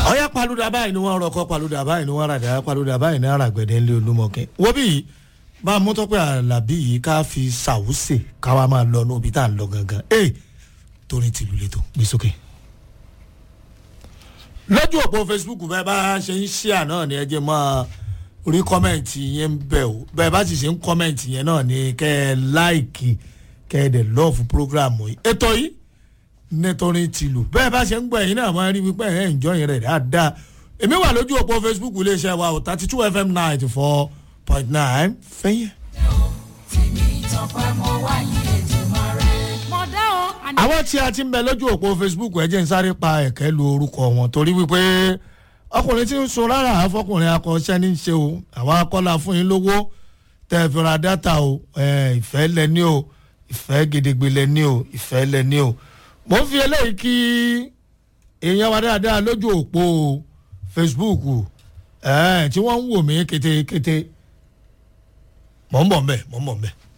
ọyá paluda báyìí ni wọ́n rọkọ paluda báyìí ni wọ́n ràdá paluda báyìí ni àràgbẹ̀dẹ̀ ńlẹ̀ olúmọ̀kẹ́ wọ́n bí yìí bá a mú tọ́pẹ́ àlàbí yìí ká fi ṣàwùsè káwa máa lọ ní òbí tá à ń lọ gangan ee torí tìlú lẹ́tọ̀ gbé sókè. lójú òpó facebook bẹ́ẹ̀ bá ṣe ń ṣíà náà ni ẹ jẹ́ máa rí kọ́mẹ̀ntì yẹn ń bẹ̀ o bẹ́ẹ̀ bá sì ṣe ń kọ́mẹ̀ntì yẹn náà ni kẹ́ ẹ láìkì kẹ́ ẹ dẹ̀ lọ́ọ̀fù prógráàmù yìí ètò yìí nítorí tìlù bẹ́ẹ̀ bá ṣe ń gbọ́ ẹ̀yin náà máa rí wípé ẹ̀ ń jọyìn rẹ̀ dáadáa èmi wà lójú òpó facebook iléeṣẹ́ wa ò thirty two fm ninety four point nine fẹ́yìn. àwọn tí a ti ń bẹ lójú òpó facebook ẹ jẹ́ ń sáré pa ẹ̀kẹ́ lu orúkọ wọn torí wípé ọkùnrin tí ń sun rárá àfọkùnrin akọṣẹ́ ní í ṣe o àwọn akọ́lá fún yín lówó tẹ́ ẹ fi ra dátà o ìfẹ́ lẹ́ni o ìfẹ́ gedegbe lẹ́ni o ìfẹ́ lẹ́ni o mo ń fi eléyìí kí èèyàn wa dáadáa lójú òpó facebook tí wọ́n ń wò mí kétékété mọ̀ ń bọ̀ mbẹ́ mọ̀ ń bọ̀ mbẹ́.